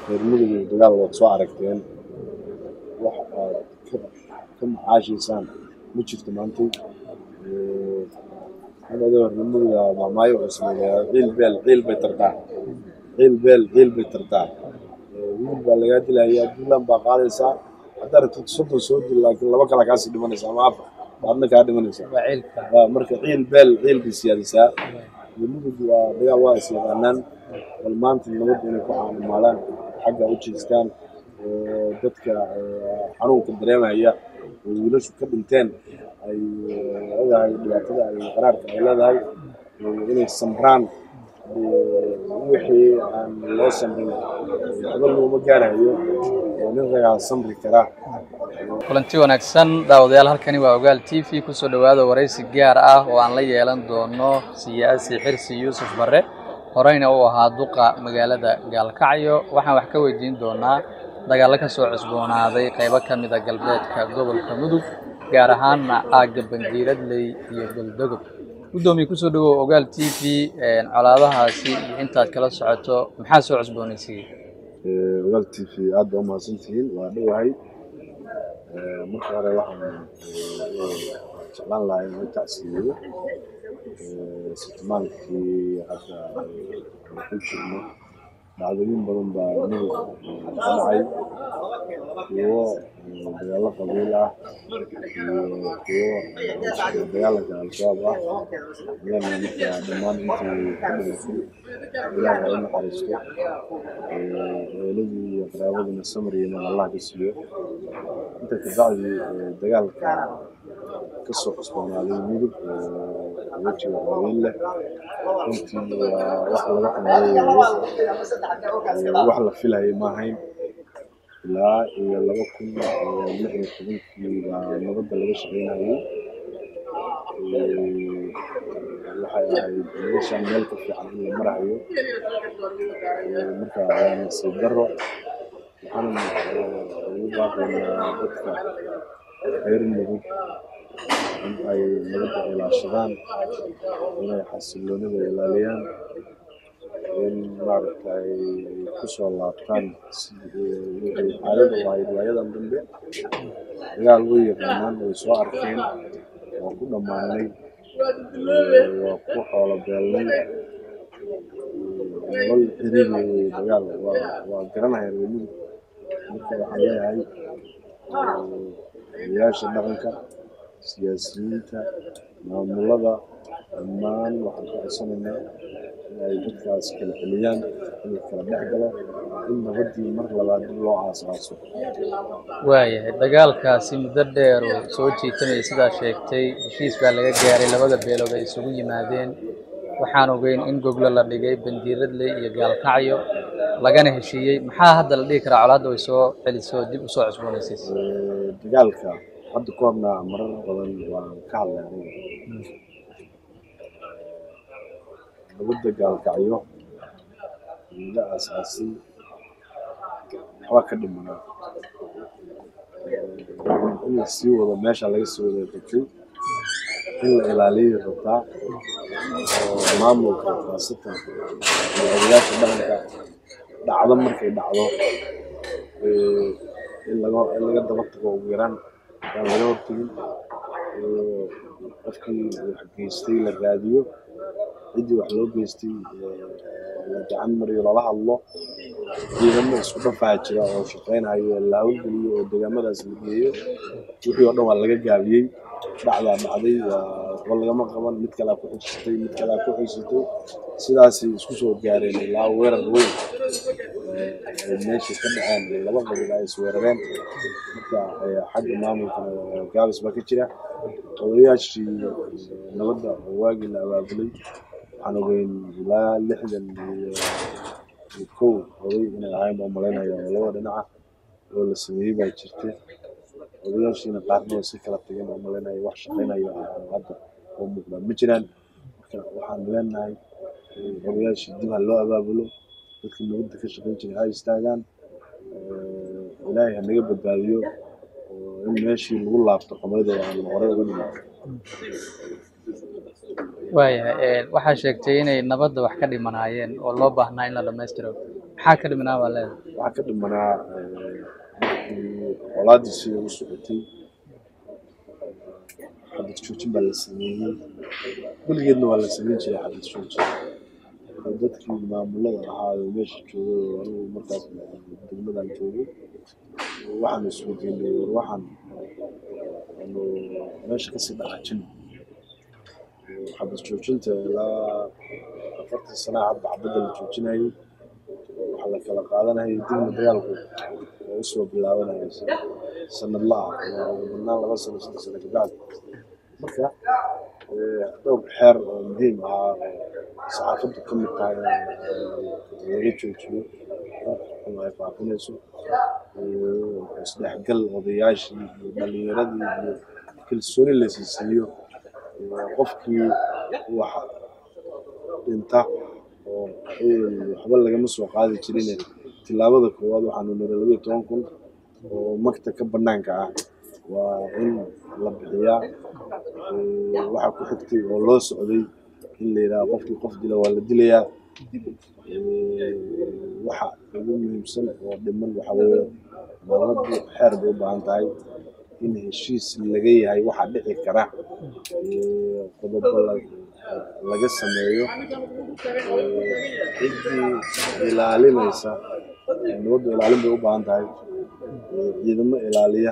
reer mudug iyo dagaal waad soo aragteen wax aad ka ka macaashaysaan ma jirto maantay anadoo reer muduga maamaayo wuxuu sameeyaa ciil beel ciil bay tartaa ciil beel ciil bay tartaa wiil baa lagaa dilayaa duulaan baa qaadaysaa haddaa rabtid soddon soo dil laakiin laba kala kaasii dhimanaysa ama afar baadna kaa dhimanaysa waa ciilka Waa, marka ciil beel ciil bay siyaadisaa reer mudug waa dagaal waa is yaqaanaan bal maanta nabadda inay ku caanimaalaan xagga u jeestaan oo dadka eh, xanuunka dareemaya oo wiilashu ka dhinteen ay eh, ogahay dhibaatada ay qaraarka ay leedahay eh, inay samraan eh, wixii aan loo samrin hadal looma gaarayo oo nin ragaa samri karaa kulanti wanaagsan daawadayaal halkani waa ogaal t v kusoo dhowaada waraysi gaar ah oo aan la yeelan doono siyaasi xirsi yuusuf barre horeyna uu ahaa duqa magaalada gaalkacyo waxaan wax ka weydiin doonaa dagaallo ka soo cusboonaaday qaybo ka mida galbeedka gobolka mudug gaar ahaanna aagga bandiiradley iyo galdogob guddoomiye kusoo dhawow ogaal t v colaadahaasi iyo intaad kala socoto maxaa soo cusboonaysiiyey Eh, ogaal t v aad baa umahadsantihiin waa dhowahay Eh, marka hore waxaan eh, jeclaan lahaa inaan tacsiyeeyo Eh, sitmaankii hadda eh, aan ku jirno dhacdooyin badan baa mudug eh, ka dhacay kuwo eh, dagaallo qabiil ah iyo kuwo eh, dagaalanka al-shabaab ah iyana marka dhammaan intii ka dhimatay ilaah ha u naxariisto eeladii iyo qaraabadina samriina allah ka siiyo inta kabacdi eh, dagaalka ka soo cusboonaaday mudug oo wejiga qabiil leh runtii waa wax laga xumeeyo weeye wax la filayay ma ahayn ilaa iyo laba kun iyo lix iyo tobankii baa nabadda laga shaqeynayay Eh, waxay ahayd meeshan meel ka fiican in la marayo Eh, marka waa nasiib daro waxaana eh, ugu baaqaynaa dadka reer mudug in ay nabadda ilaashadaan inay xasiloonida ilaaliyaan in maaragtay ay ku soo laabtaan sidii wixii caadada u ahayd waayadan dambe dagaal way yaqaanaan way soo arkeen waa ku dhammaanay eh, waa ku xoolo beelnay nolol xiriiri wey dagaal waa waa garanaya reer mudug marka waxaan leeyahay odayaasha dhaqanka siyaasiyiinta maamulada dhammaan waxaan ka codsanaynaa in ay dadkaas kala celiyaan in la kala dhex galo in nabaddii mar labaad dib loo aasaaso waayahay dagaalkaasi muddo dheer uu soo jiitamaya sidaa sheegtay heshiis baa laga gaaray labada beelood ay isugu yimaadeen waxaan ogeyn in goglo la dhigay bandiiradley iyo gaalkacyo lagana heshiiyey maxaa hadda la dhihi karaa colaadda way soo celisoo dib usoo cusboonaysiis Eh, dagaalka hadda ka horna marar badan waan ka hadlay aniga nabadda gaalkacyo laga aasaasay waxbaa ka dhimanaa Eh, in la sii wado meesha laga sii wada rabtay in la ilaaliyo rabtaa oo maamulka khaasatan iyo odayaasha dhaqanka dhacdo markay dhacdo eh, in laga in laga daba tago ugu yaraan aan laga hortagin Eh, qofkii wax geystay la raadiyo ciddii wax loo geystay eh, la gacan mariyo lala hadlo ciidamo isku dhafaa jira oo shaqeynayo la hawlgeliyo oo deegaamadaas la geeyo wixii oo dhan waa laga gaabiyey dhacdaa dhacday waa waxba lagama qaban mid kalaa ku xijisatay mid kalaa ku xijisatay sidaasay isku soo gaareen ilaa weerar weyn eh, ay meesha ka dhaceen ee laba qabiil ay isweerareen marka eh, xagga maamulkana eh, gaabis baa ka jira odayaashii eh, nabadda oo waagii la abaabulay waxaan ogeyn ilaa lixdan iyo iyo kow oday inay ahayn baa malaynaya oo labada dhinaca oo la sameeyey baa jirta odayaashiina qaarna way si kala tageen oo malaynaya wax shaqeynayo oo hadda oo muuqdaan ma jiraan marka waxaan leenahay eh, odayaashii dib ha loo abaabulo dadka nabadda ka shaqeyn jiray ha istaagaan Eh, ilaahay ha naga badbaadiyo oo in meeshii lagu laabto qamadooda aan horey uga dhiman waayahay waxaa sheegtay inay nabadda wax ka dhimanaayeen oo loo baahnaa in la dhammaystiro maxaa ka dhimanaa baa leedahay waxaa ka dhimanaa eh, markii colaadii sida u socotay xabad joojin baa la sameeyey weligeedna waa la sameyn jiray xabad joojin oo dadkii maamulada ahaa oo meesha joogay oo anigu markaas degmadan joogay waxaan isweydiinay war waxaan anu meesha kasii dhaqaajin xabad joojinta ilaa afartan sanaa hadda xabadda la joojinayay waxaa la kala qaadanayay dibna dagaalku oo usoo bilaabanaya sanad la-ah oo badnaan laba sano saddex sano kabacdi marka eh, dhowr xeer oo muhiim ahaa oo saxaafaddu ka mid tahay in laga joojiyo in ay faafinayso eh, isdhexgal odayaashii iyo dhalinyaradii iyo kalsooni la siisiiyo eh, qofkii wax dhinta oo eh, waxba lagama soo qaadi jirin tilaabada koowaad waxaanu niri labaiyo toban kun oo magta ka banaanka ah waa in la bixiyaa Eh, waxaa ku xigtay oo loo socday in la yidhaha qofkii qof dila waa la dilayaa Eh, waxa ugu muhiimsan oo dhiman waxa weeye dowladdu xeer bay u baahan tahay in heshiis laga yahay waxa dhici kara eh, qodobo la- laga sameeyo Eh, ciddii ilaalinaysa nabaddu ilaalin bay u baahan tahay Eh, ciidamo ilaaliya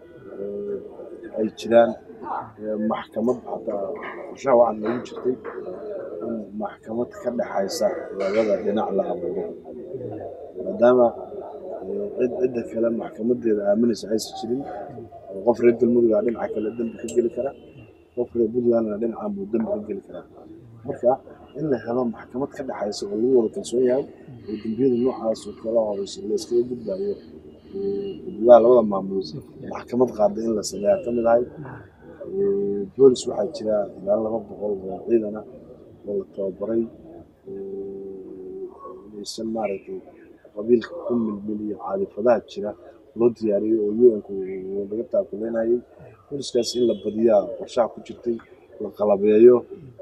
eh, ay jiraan Eh, maxkamad xataa qorshaha waxaa noogu jirtay in maxkamad ka dhexaysa labada dhinac la abuuro maadaama eh, cid cidda kale maxkamadeeda aaminaysa aysan jirin oo qof reer galmudug ah dhinaca kale dembi ka geli kara qof reer puntlandna dhinacan buu dembi ka geli karaa marka in la helo maxkamad ka dhexaysa oo lagu wada kalsoon yahay oo dembiyada noocaas oo kala horeysa la iskaga gudbayo eh, gudaha labada maamul maxkamad qaada in la sameeyaa ka mid ahay Eh, boolis waxaa jira ilaa laba boqol oo ciidan ah oo la tababaray eh, inaysan maaragtay qabiilka ku milmiliyo caadifadaha jira loo diyaariyey oo un-ku laga taakuleynayay booliskaas in la badiyaa qorshaha ku jirtay la qalabeeyo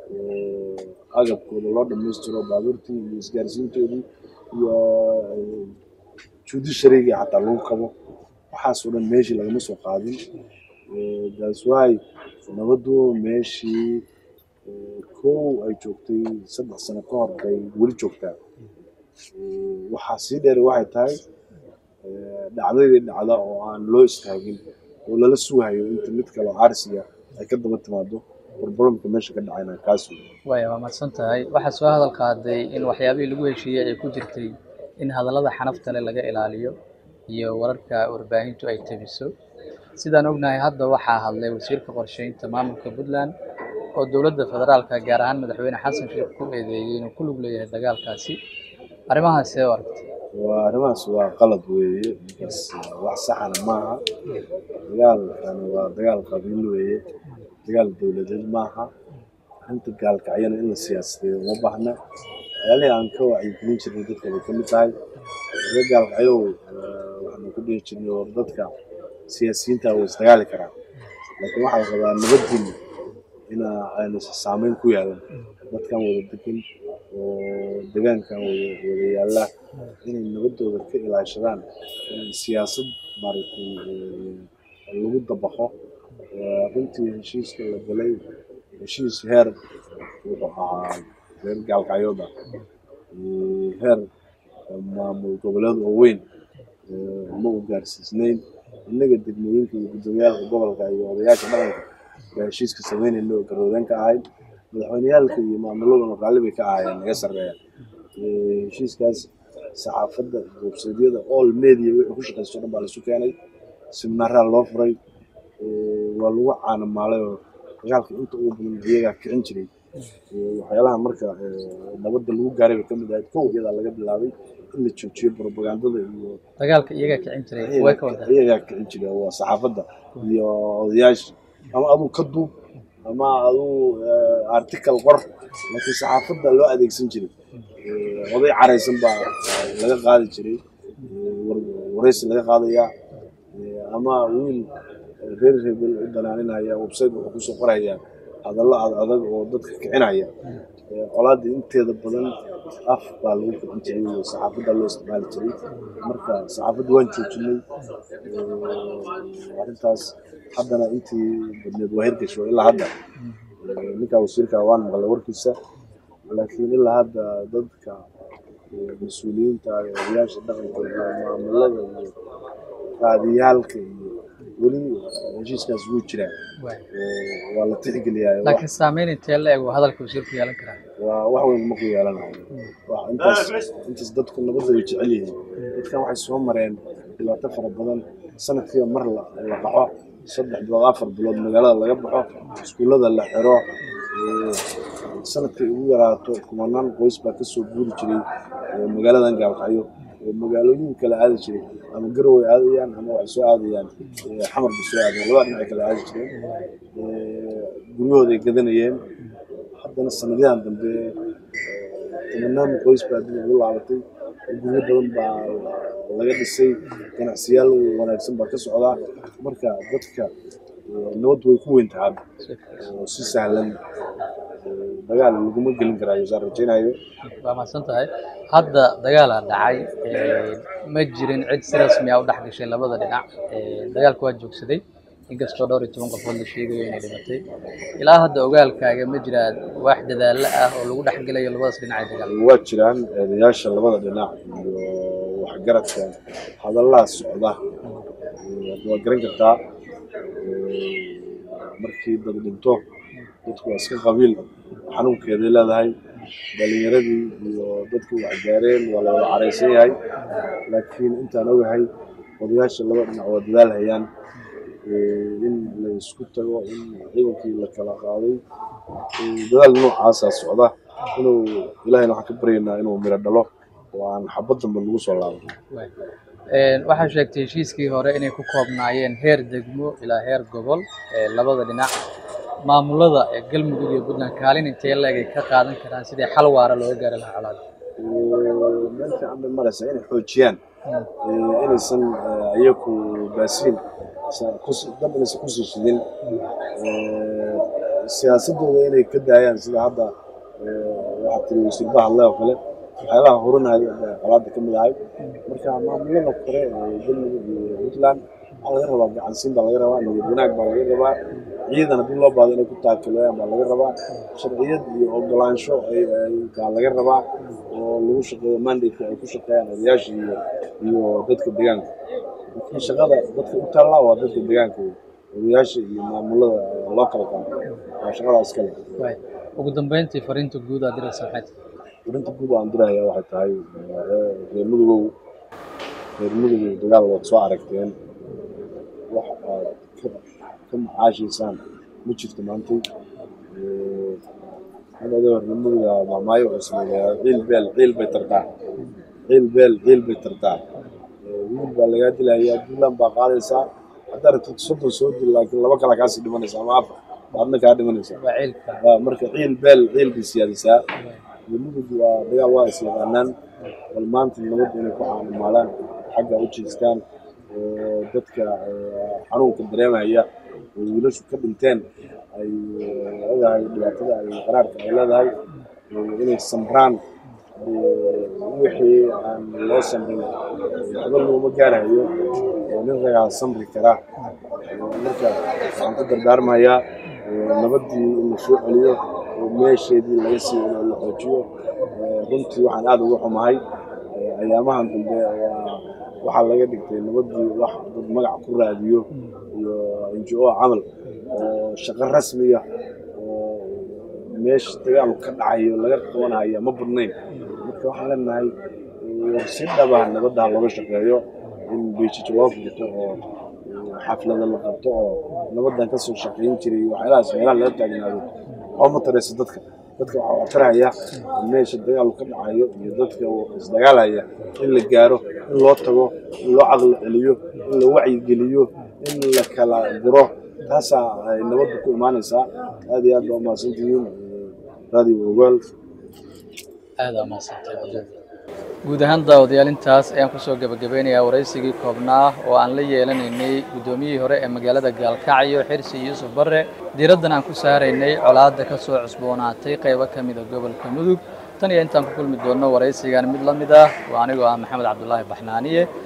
oo agabkooda loo dhammaystiro baabuurtii iyo isgaarsiintoodii iyo eh, judiciarygii xataa lagu kabo waxaasoo dhan meeshii lagama soo qaadin Eh, that's why nabaddu meeshii eh, kow ay joogtay saddex sano ka hor bay weli joogtaa Eh, waxaa sii dheer waxay tahay eh, dhacdadii dhacda oo aan loo istaagin oo lala sugayo inta mid kale oo arsiya ay ka daba timaado barbaramka meesha ka dhacayna kaas wey waaya waa mahadsan tahay waxaa soo hadal qaaday in waxyaabihii lagu heshiiyey ay ku jirtay in hadallada xanafta leh laga ilaaliyo iyo wararka warbaahintu ay tebiso sidaan ognahay hadda waxaa hadlay wasiirka qorsheynta maamulka puntland oo dowladda federaalka gaar ahaan madaxweyne xasan sheekh ku eedeeyey inuu ku lug leeyahay dagaalkaasi arrimahaas see u aragtay waa arrimahaas waa qalad weeye bas wax saxana maaha dagaalkan waa dagaal qabiil weeye dagaal dowladeed maaha arrinta gaalkacyana in la siyaasadeeyo uma baahna waxyaalihii aan ka wacyigelin jirnay dadka bay ka mid tahay laga gaalkacyow eh, waxaanu ku dhihi jirnay war dadka siyaasiyiinta way isdagaali karaan laakiin waxaa la rabaa nabaddiina ina ayna saameyn ku yeelan dadkan wada degan oo degaankan wada wada yaalla inay nabadooda ka ilaashadaan in siyaasad maaragtay eh, lagu dabaqo Eh, runtii heshiiska la galay heshiis heer wuxuu ahaa reer gaalkacyooda eh, heer maamul goboleed oo weyn eh, ma u gaarsiisnayn innaga degmooyinka iyo gudoomiyaalka gobolka iyo odayaasha dhaqanka baa heshiiska sameynayna oo garwadeen ka ahayd madaxweyneyaalka iyo maamuladuna raalli bay ka ahaayeen naga sarreeya Eh, heshiiskaas saxaafadda websaydyada all media wixii ku shaqaysto dhan baa laisu keenay seminaaraa loo furay Eh, waa lagu caanamaalay oo dagaalka inta ugu badan iyagaa kicin jiray Eh, waxyaalaha marka eh, nabadda lagu gaaray bay ka mid ahayd kow iyadaa laga bilaabay in la joojiyo propagandada iyo dagaalka iyagaa kicin jiray way ka wadaa iyagaa kicin jira waa saxaafadda iyo odayaasha ama aduu ka duub ama aduu eh, article qor laakiin saxaafadda loo adeegsan jiray Eh, oday caraysan baa eh, laga qaadi jiray Eh, war- wareysi laga qaadayaa Eh, ama wiil eh, reer hebel u danaaninaya website wuxuu kusoo qorayaa hadallo ad adag oo dadka kicinaya Ee, colaadda inteeda badan af baa lagu kicin jiray oo saxaafadda loo isticmaali jiray marka saxaafadda waan joojinay Ee, arrintaas haddana intii badneed waa hirgasho ilaa hadda Ee, ninka wasiirka waan maqlay warkiisa laakiin ilaa hadda dadka ee, mas-uuliyiinta iyo odayaasha dhaqanka iyo maamulada iyo raadiyaalka iyo weli heshiiskaas wuu jiraa waay. Ee, waa la tixgeliyaa wax- laakiin saameyn intee la eg hadalka wasiirku yeelan karaa waa wax weyn ma ku yeelanayo Wax intaas intaas dadku nabadda way jecel yihiin dadkan waxay soo mareen dhibaato fara badan sanadkiiba mar la la qaxo saddex bilood afar bilood magaalada laga baxo iskuullada la xiro ee, sanadkay ugu yaraato kumanaan qoys baa kasoo guuri jiray ee, magaaladan gaalkacyo oo magaalooyin kala aadi jiray ama garow ay aadayaan ama waxay soo aadayaan ee, xamar bay soo aadayaan labada dhinac ay kala aadi jireen Ee, guryahooday gadanayeen haddana sanadyahan dambe tobanaan qoys baa dib ugu laabatay guryo badan baa laga dhisay ganacsiyaal wanaagsan baa ka socdaa marka dadka eh, nabad way ku weyn tahay hadda oo si sahlan eh, dagaal laguma gelin karaayo saan rajaynayo waa mahadsan tahay hadda dagaalaa dhacay ee, ma jirin cid si rasmi ah u dhex gashay labada dhinac Ee, dagaalku waa joogsaday inkastoo dhowr iyo toban qofood la sheegayo inay dhimatay ilaa hadda ogaalkaaga ma jiraa wax dadaallo ah oo lagu dhex gelayo labadaas dhinac ee dagaal waa jiraan eedayaasha labada dhinac iyo waxgaradka hadallaha socda Eh, waa garan kartaa eh, markii dad dhinto dadku waa iska qabiil xanuunkeeday leedahay dhalinyaradii iyo dadkii wax gaareen waa la wada caraysan yahay laakiin intaan ogahay odayaasha laba dhinac waa dadaal hayaan Eh, in la isku tago in ciidankii la kala qaaday Eh, dadaal noocaasa socda inuu ilaahayna waxaan ka baryaynaa inuu miro dhalo oo aan xabad dambe lagu soo laaban Waay. Een, waxaa sheegtay heshiiskii hore inay ku koobnaayeen heer degmo ilaa heer gobol ee labada dhinac maamulada ee galmudug iyo puntland kaalin intee leeg ay ka qaadan karaan sidii xal waara looga gaari lahaa colaada meel fiican bay maraysaa inay xoojiyaan Eh, inaysan eh, iyaku baasiin sa- kus- dab inaysan kusii shidin Eh, siyaasadooda inay ka daayaan sida hadda eh, waxaa tiri wasiir bahadle oo kale waxyaabaha horinaya baa qolaada ka mid ahay marka maamulada kore ee galmudug iyo puntland waxaa laga rabaa gacansiin baa laga rabaa niyad wanaag baa laga rabaa ciidan haddii loo baahdo inay ku taakilayaan baa laga rabaa sharciyad iyo ogolaansho ay- ay- baa laga rabaa oo lagu shaqeeyo mandate ay ku shaqeeyaan odayaasha iyo iyo dadka deegaanka laakiin shaqada dadka u taallaa waa dadka deegaanka wey. odayaasha iyo maamulada loo kala qaado waa shaqadaas kale Waay. ugu dambeyntii fariinta guud aad diraysa maxay tahay arinta guud aan diraya waxay tahay eh, reer mudugow reer mudugow dagaal waad soo aragteen wax aad ka ka macaashaysaan ma jirto maantay Eh, anadoo reer muduga maamaayo wuxuu sameeyaa ciil beel ciil bay tartaa ciil beel ciil bay tartaa Eh, wiil baa lagaa dilayaa duulaan baa qaadaysaa haddaa rabtid soddon soo dil laakiin laba kala kaasii dhimanaysa ama afar baadna kaa dhimanaysaa waa ciilka Waa, marka ciil beel ciil bay siyaadisaa mudug waa dagaal waa is yaqaanaan bal maanta nabadda inay ku caanimaadaan xagga u jeestaan oo dadka eh, xanuunka dareemaya oo wiilashu ka dhinteen ay eh, ogahay dhibaatada ay qaraarka ay leedahay eh, inay samraan eh, wixii aan loo samrin waxba looma gaarayo oo nin ragaa samri kara Eh, marka waxaan ku dardaarmayaa eh, nabaddii in la soo celiyo oo meesheedii laga siiyo in la xoojiyo Eh, runtii waxaan aada uga xumahay eh, ayaamahan dambe waa waxaa laga dhigtay nabaddii wax dad magac ku raadiyo iyo ngo camal oo shaqo rasmiya oo meesha dagaalu ka dhacayo laga qabanaya ma badnayn marka waxaan leenahay eh, si dhaba nabadda ha looga shaqeeyo in beijij loo furto oo xaflada la qabto oo nabaddan ka soo shaqayn jiray waxyaalahaas meelaha laga taagnaado oo ma tarayso dadka dadka waxaa wax taraya meesha dagaalu ka dhacayo iyo dadka isdagaalaya in la gaaro in loo tago in loo caqli celiyo in la wacyigeliyo in la kala guro taasaa ay nabaddu ku imaanaysaa aad iyo aad baa umahadsantihiin radio ogaal aada aa mahadsantahay guud ahaan daawadayaal intaas ayaan kusoo gebagabeynayaa waraysigii koobnaa oo aan la yeelanaynay guddoomiyihii hore ee magaalada gaalkacyo xirsi yuusuf barre diiraddan aan ku saaraynay colaadda ka soo cusboonaatay qaybo ka mida gobolka mudug tan iyo intaan ku kulmi doonno waraysigan mid la mid ah oo anigoo ah maxamed cabdulaahi baxnaaniye